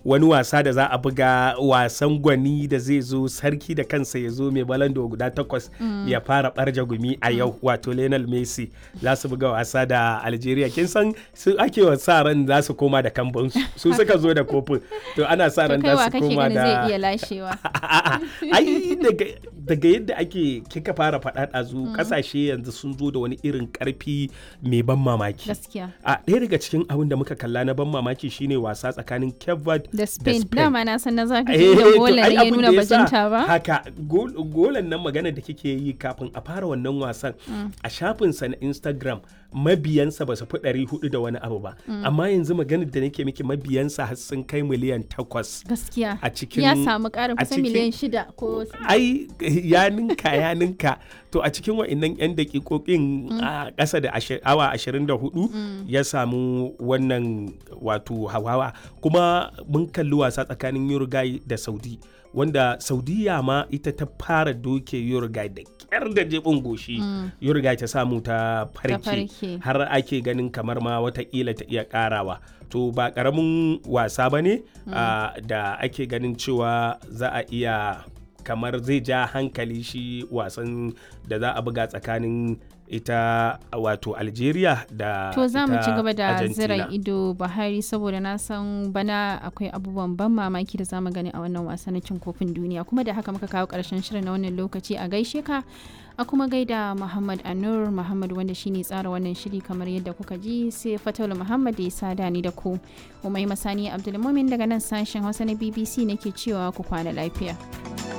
wani wasa da za a buga wasan gwani da zai zo sarki da kansa ya zo mai balando guda takwas ya fara barja gumi a yau wato Lionel Messi za su buga wasa da Algeria kin san su ake wa sa ran za su koma da kambun su suka zo da kofin to ana sa ran za su koma da zai iya lashewa ai daga yadda ake kika fara faɗa ɗazu ƙasashe yanzu sun zo da wani irin ƙarfi mai ban mamaki gaskiya a ɗaya daga cikin abin da muka kalla na ban mamaki shine wasa tsakanin Cape Verde da Spain dama na san na zaka Eh, ji da to golan ai ya abin nuna da yasa bajinta ba haka gol- golan nan magana da kike yi kafin a fara wannan wasan a shafinsa na Instagram mabiyansa ba su fi ɗari hudu da wani abu ba amma yanzu maganar da nake miki mabiyansa har sun kai miliyan takwas gaskiya a cikin ya samu ƙarin a kusan cikin- miliyan shida ko ai ya ninka ya ninka to a cikin wa'annan 'yan dakikokin a ƙasa da ashi- awa 24 ya samu wannan wato hawawa kuma mun kalli wasa tsakanin Uruguay da Saudi wanda Saudiya ma ita ta fara doke Uruguay da kyar da jebin goshi Uruguay ta samu ta farke farke. har ake ganin kamar ma watakila ta iya karawa to ba karamin wasa ba ne ah, da ake ganin cewa za a iya kamar zai ja hankali shi wasan da za a buga tsakanin ita wato algeria da To za mu ita ci gaba da Argentina. zira ido Buhari saboda na san bana akwai abubuwan ban mamaki da zamu gani a wannan wasa na cin kofin duniya kuma da haka muka kawo karshen shirin na wannan lokaci a gaishe ka a kuma gaida Muhammad Anur Muhammad wanda shine tsara wannan shiri kamar yadda kuka ji sai Fatul Muhammad da ya sada ni da ku Umai Masani Abdulmumin daga nan sashen Hausa na BBC nake cewa ku kwana lafiya.